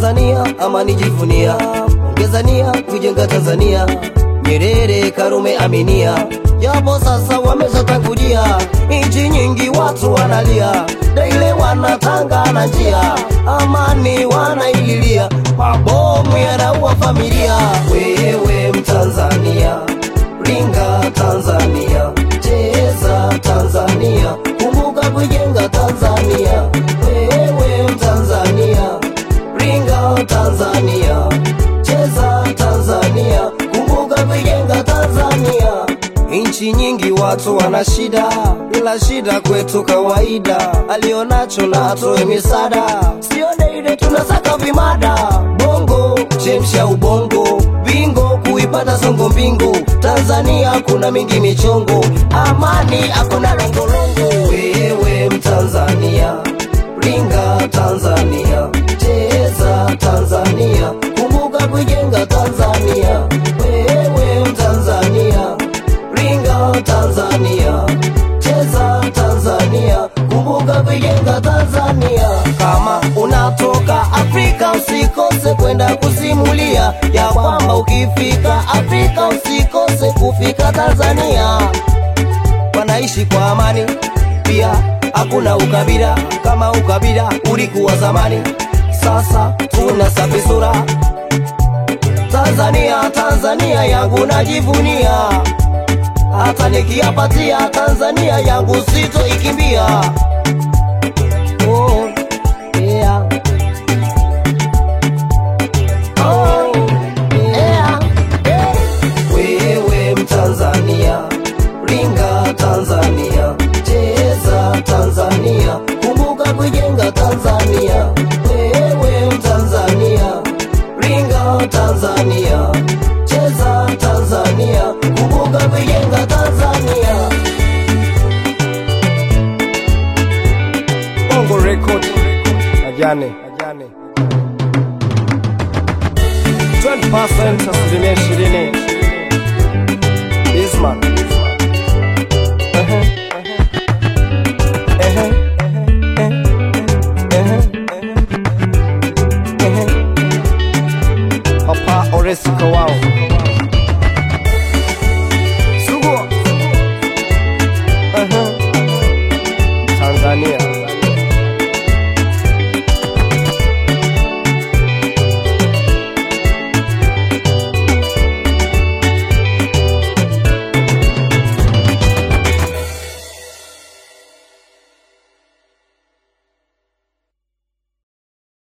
Tanzania ama nijivunia, ongezania kujenga Tanzania. Nyerere, Karume, Aminia, japo sasa wameshatangulia. Nchi nyingi watu wanalia, daile wanatanga na njia, amani wanaililia, mabomu yanaua familia. Wewe Mtanzania, ringa Tanzania, cheza Tanzania, kumbuka kujenga Tanzania. Wewe Mtanzania, ringa Tanzania, cheza Tanzania, kumbuka kujenga Tanzania. Nchi nyingi watu wana shida, bila shida kwetu kawaida. Alionacho na atoe misaada, sio daile tunasaka vimada. Bongo chemsha ubongo, bingo kuipata songo mbingo. Tanzania kuna mingi michongo, amani hakuna longolongo. Wewe Mtanzania, ringa Tanzania, cheza Tanzania, kumbuka kujenga Tanzania. Wewe Mtanzania, ringa Tanzania, cheza Tanzania, kumbuka kujenga Tanzania. Kama unatoka Afrika usikose kwenda kusimulia ya kwamba ukifika Afrika usikose kufika Tanzania. Wanaishi kwa amani, pia hakuna ukabila kama ukabila ulikuwa zamani. Sasa tuna safi sura Tanzania, Tanzania yangu najivunia, hata nikiapatia Tanzania yangu sitoikimbia. Oh, yeah. Oh, yeah. Wewe Mtanzania, ringa Tanzania, cheza Tanzania, kumbuka kujenga Tanzania. Wewe Mtanzania, ringa Tanzania, cheza Tanzania, kumbuka kujenga Tanzania. Bongo Record Ajane 20% asilimia ishirini Bismarck